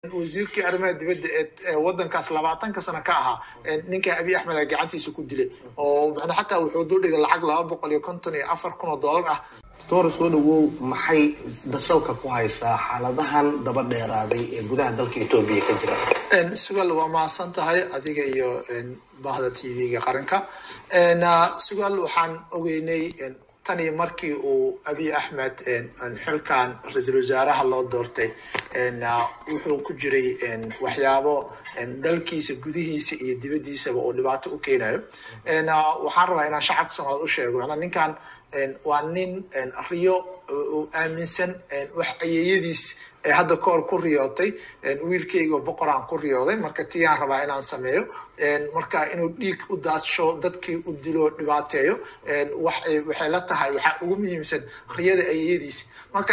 wasiirkii arrimaha dibadda ee wadankaas labaatanka sano ka ahaa ninka abiy axmed a gacantiisa ku dilay oo macnaa xataa wuxuu duldhigay lacag laba boqol iyo konton iyo afar kun oo dollar ah doora soo dhawow maxay dasalka ku haysaa xaaladahan daba dheeraaday ee gudaha dalka etoobiya ka jira sugal waa mahadsan tahay adiga iyo bahda t v-ga qaranka sugal waxaan ogeynay tanii markii uu abiy axmed xilkan ra-iisul wasaaraha loo doortay wuxuu ku jiray waxyaabo dalkiisa gudihiisa iyo dibaddiisaba oo dhibaato u keenayo waxaan rabaa inaan shacabka soomaaliyed u sheego ninkan waa nin riyo aaminsan wax ayeeyadiis ee hadda kahor ku riyootay wiilkeyga oo boqoraan ku riyooday marka tiyaan rabaa inaan sameeyo marka inuu dhiig u daadsho dadkii u dilo dhibaateeyo waxay la tahay waxaa ugu muhiimsan riyada ayeeyadiis marka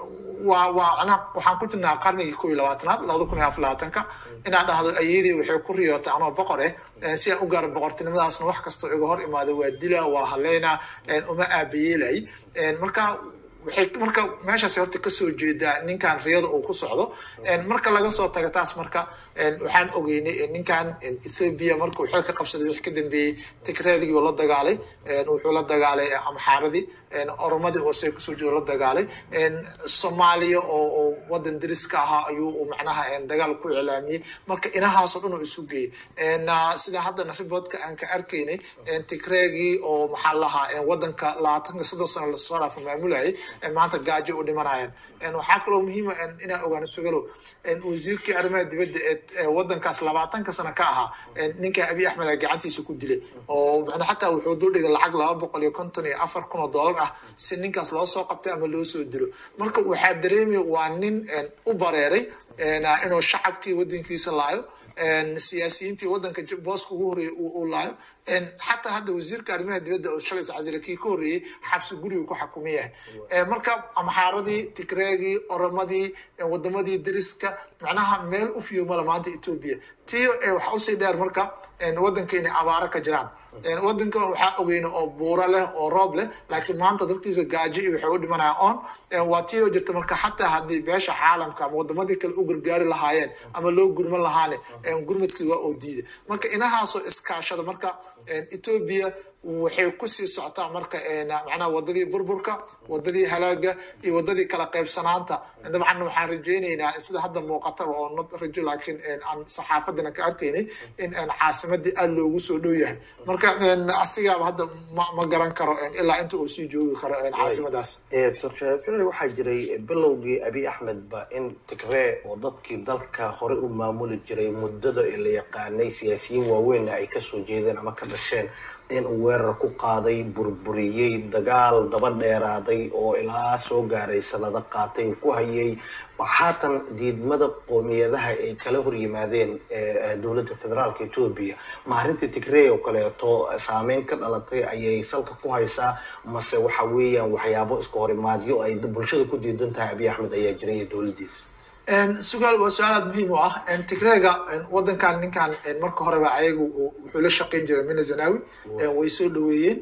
waa waa waxaan ku jirnaa qarnigii kow iyo labaatanaad labada kun iyo afar labaatanka inaan dhahdo ayeeyadii waxay ku riyootay anoo boqor eh si aan u gaaro boqortinimadaasna wax kastoo iga hor imaado waa dila waa haleynaa uma aabayeelay marka waxay marka meeshaas horta kasoo jeedaa ninkan riyada uu ku socdo marka laga soo tago taas marka waxaan ogeynay ninkan ethoobia markuu xilka qabsaday wix ka dambeeyey tigreedigii la dagaalay wuxuu la dagaalay amxaaradii oromadii oo see kusoo jeedo la dagaalay soomaaliya oo wadan dariska ahaa ayuu macnaha dagaal ku iclaamiyey marka inahaasoo dhan oo isu geeyey sida haddana riboodka aan ka arkaynay tigreegii oo maxaa lahaa wadanka labaatanka soddon sano lasoo dhaafa maamulayay maanta gaajo u dhimanayaan waxaa kaloo muhiima inaan ogaano sugalo wasiirkii arrimaha dibadda ee wadankaas labaatanka sano ka ahaa ninka abiy axmed a gacantiisa ku dilay oo xataa wuxuu duldhigay lacag laba boqol iyo konton iyo afar kun oo dollar ah si ninkaas loo soo qabtay ama loo soo dilo marka waxaa dareemaya waa nin u bareeray inuu shacabkii wadankiisa laayo siyaasiyiintii wadanka booska ugu horreeyay uu laayo xataa hadda wasiirka arrimaha dibadda oo shalaysa casira kii ka horreeyey xabsi guriga ku xakuman yahay marka amxaaradii tigreegii oromadii wadamadii dariska macnaha meel u fiyomala maanta etoobiya tiyo waxa usii dheer marka wadanka inay abaaro ka jiraan wadanka waxaa ogeyna oo buuro leh oo roob leh laakiin maanta dadkiisa gaajo iyo waxay u dhimanayaan on waa tiyo jirta marka xataa haddii beesha caalamka ama wadamadii kale u gargaari lahaayeen ama loo gurman lahaane gurmadkii waa oo diiday marka inahaasoo iskaashada marka etoobiya waxay kusii socotaa marka macnaha wadadii burburka wadadii halaaga iyo wadadii kala qaybsanaanta dabcan waxaan rajaynaynaa sida hadda muuqataba oo not rajo laakiin aan saxaafadana ka arkaynay in caasimadii aada loogu soo dhow yahay marka asigaaba hadda ma garan karo ilaa inta uu sii joogi karo caasimadaas shaafici waxaa jiray bilowgii abiy axmedba in tigree oo dadkii dalka hore u maamuli jiray muddada la yaqaanay siyaasiyiin waaweynna ay kasoo jeedeen ama ka dhasheen in uu weerar ku qaaday burburiyey dagaal daba dheeraaday oo ilaa soo gaaray sanado qaatay ku hayay haatan diidmada qoomiyadaha ay kala hor yimaadeen dowladda federaalka etoobiya ma arrintii tigrey oo kaleeto saameyn ka dhalatay ayay salka ku haysaa mase waxa weeyaan waxyaabo iska horimaadyo ay bulshada ku diidan tahay abiy axmed ayaa jiray iyo dowladdiisa sugaal waa su-aal aad muhiim u ah tigreega wadankan ninkan marka horeba ayagu wuxuu la shaqayn jiray mina zanawi way soo dhaweeyeen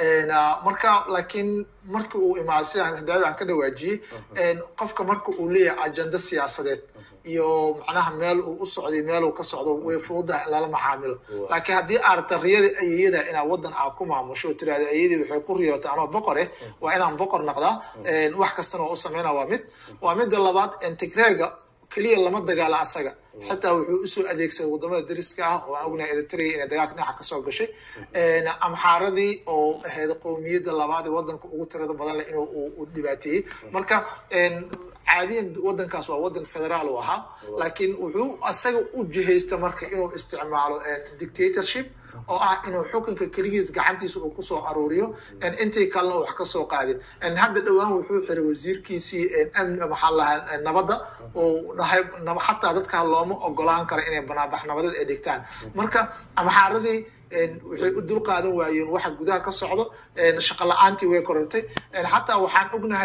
marka laakiin markii uu imaado sidaan hadaawi aan ka dhawaajiyey qofka marka uu leeyahay ajenda siyaasadeed iyo macnaha meel uu u socday meel uu ka socdo way fududahay in lala macaamilo laakiin haddii aarta riyada ayeyada inaad wadan aa ku maamusho oo tirahda ayadii waxay ku riyootay anoo boqore waa inaan boqor noqdaa wax kastana waa u sameynaa waa mid waa midda labaad tigreega keliya lama dagaala asaga xataa wuxuu usoo adeegsaday wadamada dariska ah oo aan ognahay eritrea inay dagaalka dhinaca kasoo gashay amxaaradii oo ahayd qowmiyadda labaad ee wadanka ugu tirada badan leh inuu u dhibaateeyey marka caadiyan wadankaas waa wadan federaal u ahaa laakiin wuxuu asaga u jihaysta marka inuu isticmaalo dictatorship oo ah inuu xukunka keligiis gacantiisa uu kusoo aruuriyo intii kalena uu wax kasoo qaadin hadda dhowaan wuxuu xiray wasiirkiisii amni maxaa lahaa nabadda oo dhahay xataa dadka looma ogolaan karo inay banaanbax nabadeed ay dhigtaan marka amxaaradii waxay u dul qaadan waayeen waxa gudaha ka socdo shaqo la-aantii way korortay xataa waxaan ognahay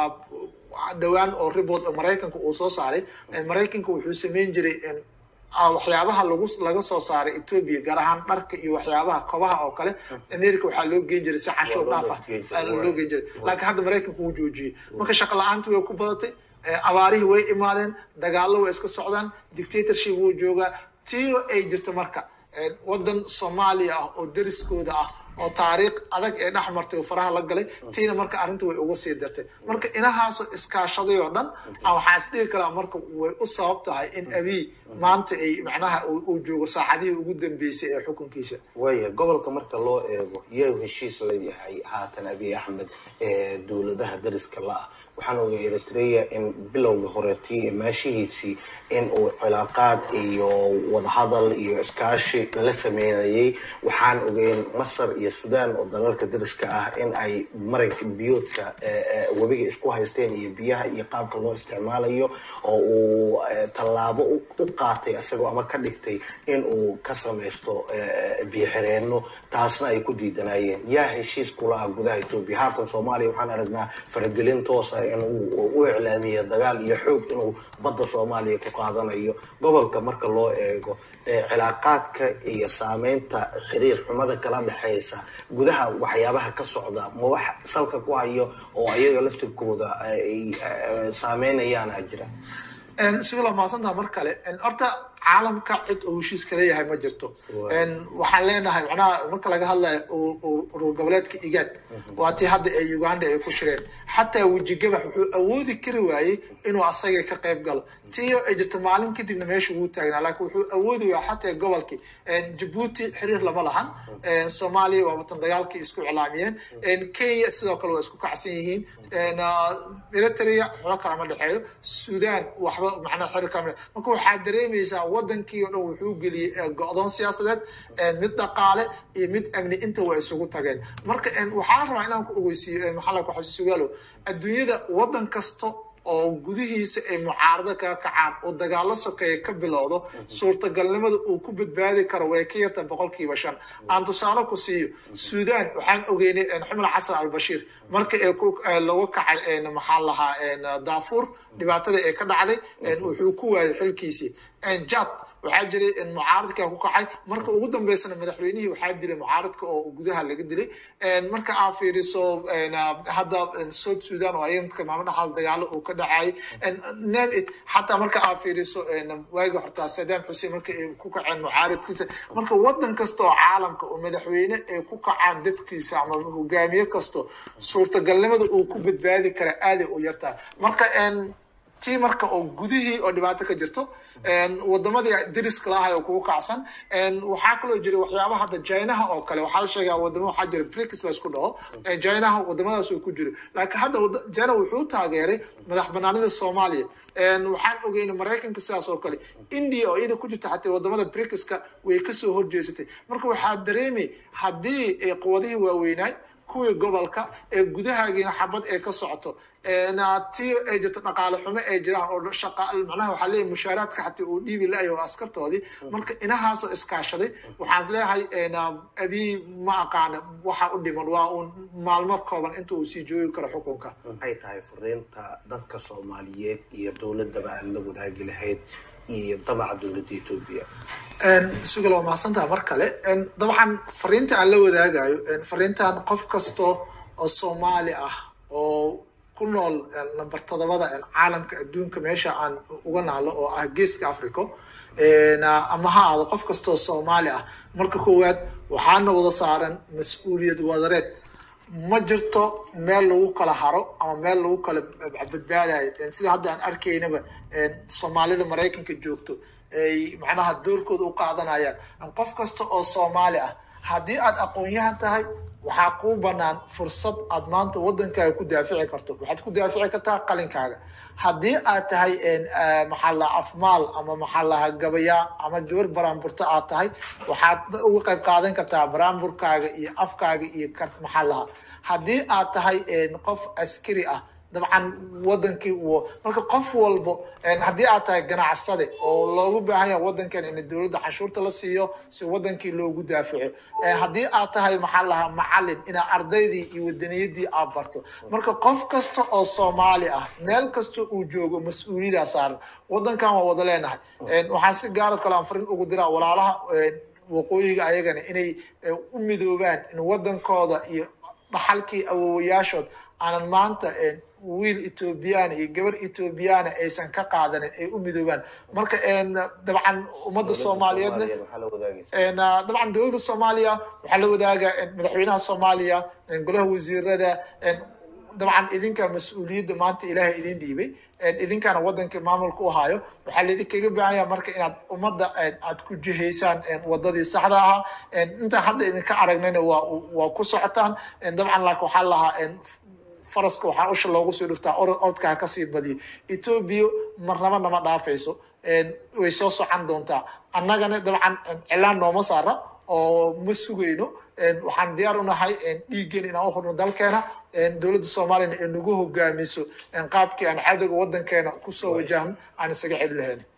dhowaan oo report oo maraykanka uu soo saaray maraykanka wuxuu sameyn jiray waxyaabaha lagu laga soo saaray etoobiya gaar ahaan dharka iyo waxyaabaha kobaha oo kale america waxaa loo geen jiray si cashuur dhaaf ah loo geen jiray laakiin hadda maraykanka wuu joojiyey marka shaqo la-aantii way ku badatay abaarihii way imaadeen dagaallo way iska socdaan dictatorship wuu joogaa tiyo ay jirto marka waddan soomaaliya ah oo deriskooda ah oo taariikh adag ee dhex martay oo faraha la galay tiina marka arrinta way uga sii dartay marka inahaasoo iskaashaday oo dhan waxaa is dhigi karaa marka way u sabab tahay in abiy maanta ay macnaha uu joogo saacadihii ugu dambeysay ee xukunkiisa waaya gobolka marka loo eego yaa heshiis leeyahay haatan abiy axmed ee dowladaha dariska la-ah waxaan ogay eritrea in bilowga horeetii maashihiisii in uu cilaaqaad iyo wadahadal iyo iskaashi la sameynayay waxaan ogeyn masar iyo sudan oo dalalka dariska ah in ay maranka biyoodka webiga isku haysteen iyo biyaha iyo qaabka loo isticmaalayo oo uu tallaabo u qaatay isagoo ama ka dhigtay in uu ka samaysto biyo xireenno taasna ay ku diidanayeen yaa heshiis kula ah gudaha etoobiya haatan soomaaliya waxaan aragnaa faragelin toosa inuu u iclaamiyo dagaal iyo xoog inuu badda soomaaliya ku qaadanayo gobolka marka loo eego cilaaqaadka iyo saameynta xiriir xumada kala dhexeysa gudaha waxyaabaha ka socda ma wax salka ku hayo oo ayaga laftirkooda ay saameynayaana jira sigalo maasantaha mar kale horta caalamka cid oo heshiiska leeyahay ma jirto waxaan leenahay macnaha marka laga hadlayo urur goboleedka igaad waa tii hadda ee uganda ay ku jireen xataa wejigabax wuxuu awoodi kari waayey inuu asaga ka qayb galo tiyo ay jirto maalin kadibna meesha ugu taagnaa laakiin wuxuu awoodi waaya xataa gobolkii jabuuti xiriir lama lahan soomaaliya waa watan dagaalkii isku iclaamiyeen kenya sidoo kale waa isku kacsan yihiin eritrea waxba kalama dhexeeyo sudan waxba macnaha xiriir kalama marka waxaa dareemaysaa wadankii o dhan wuxuu geliyey go-doon siyaasadeed mid dhaqaale iyo mid amni inta waa isugu tageen marka waxaan rabaa inaan ku ogeysiiyo maxaa ku xasuusugaalo adduunyada wadan kasta oo gudihiisa ay mucaarado kaga kacaan oo dagaalo sokeeya ka bilowdo suurtagalnimada uu ku badbaadi karo way ka yarta boqolkiiba shan aan tusaale ku siiyo sudan waxaan ogeynay xumar xasan albashiir marka ee lagu kacay maxaa lahaa daafuur dhibaatada ee ka dhacday wuxuu ku waayay xilkiisii jad waxaa jiray mucaaradka ku kacay marka ugu dambeysana madaxweynihii waxaa dilay mucaaradka oo gudaha laga dilay marka aa fiiriso hadda south sudan oo ayamka maamo dhaxaas dagaalo uu ka dhacay name it xataa marka aa fiiriso waagi hortaa saddam xuseen marka ay ku kaceen mucaaradkiisa marka wadan kasta oo caalamka oo madaxweyne ay ku kacaan dadkiisa ama hogaamiye kasto suurtagalnimada uu ku badbaadi kara aaday u yartaa marka tii marka oo gudihii oo dhibaato ka jirto wadamadii dariska lahay oo kugu kacsan waxaa kaloo jira waxyaaba hadda jinaha oo kale waxaa la sheegaa wadamo waxaa jira brics la isku dhaho jinaha wadamadaas uu ku jiro laakiin hadda jina wuxuu taageeray madax banaanida soomaaliya waxaan ogeynay maraykanka sidaas oo kale india oo iyada ku jirta xataa wadamada bricska way kasoo horjeesatay marka waxaa dareemay haddii quwadihii waaweynaay kuwii gobolka ee gudahaagiina xabad ee ka socoto ti ay jirto dhaqaale xumo ay jiraan oo shaqa macnaha waxaa leeyahay mushaaraadka xataa uu dhiibi la-yahay oo askartoodii marka inahaasoo iskaashaday waxaan leeyahay abiy ma aqaana waxa u dhiman waa uun maalmo kooban inta uu sii joogi karo xukunka maxay tahay fariinta dadka soomaaliyeed iyo dowladaba aad la wadaagi lahayd iyo damaca dowladda etoobiya sugal waa mahadsantaha mar kale dabcan fariinta aan la wadaagayo fariintan qof kasto oo soomaali ah oo ku nool number todobada caalamka adduunka meesha aan uga naalo oo ah geeska africa ama ha aado qof kastoo soomaali ah marka koowaad waxaana wada saaran mas-uuliyad wadareed ma jirto meel lagu kala haro ama meel lagu kala badbaadayo sida hadda aan arkaynaba soomaalida maraykanka joogto ay macnaha doorkooda u qaadanayaan qof kasta oo soomaali ah haddii aad aqoon-yahan tahay waxaa kuu banaan fursad aad maanta wadankaaga ku daafici karto waxaad ku daafici kartaa qalinkaaga haddii aad tahay maxaa laha afmaal ama maxaa laha gabayaa ama gabar baraanburto aad tahay waxaad uga qayb qaadan kartaa baraanburkaaga iyo afkaaga iyo maxaa laha haddii aad tahay qof askari ah dabcan wadankii marka qof walbo haddii aad tahay ganacsade oo loogu baahan yaha wadankan in dowladda canshuurta la siiyo si wadankii loogu daafaco haddii aad tahay maxaa lahaa macalin inaa ardaydii iyo wadaniyadii aad barto marka qof kasta oo soomaali ah meel kasta uu joogo mas-uuliyada saaran wadankan waa wada leenahay waxaan si gaaro kale aan farin ugu diraa walaalaha waqooyiga ayagana inay u midoobaan in wadankooda iyo dhaxalkii awowayaashood aanan maanta wiil ethoobiyaana iyo gabar ethoobiyaana aysan ka qaadanin ay u midoobaan marka dabcan ummadda soomaaliyeedna waxaa la wadaagaysa dabcan dowladda soomaaliya waxaa la wadaaga madaxweynaha soomaaliya golaha wasiirada dabcan idinka mas-uuliyadda maanta ilaahay idin dhiibay idinkana wadanka maamulka u hayo waxaa laidinkaga baahanya marka inaad ummadda aad ku jihaysaan wadadii saxda ahaa intaan hadda idinka aragnayna waa waa ku socotaan dabcan laakiin waxaa lahaa faraska waxaa usha loogu soo dhuftaa odkaa kasii badiyo etoobiya marnaba nama dhaafayso way soo socon doontaa annagana dabcan cilaan nooma saara oo ma sugayno waxaan diyaar u nahay dhiiggeen inaan u hurno dalkeena dowladda soomaaliyana ay nagu hogaamiso qaabkii aan cadowga wadankeena kusoo wajahno aan isaga celi lahayn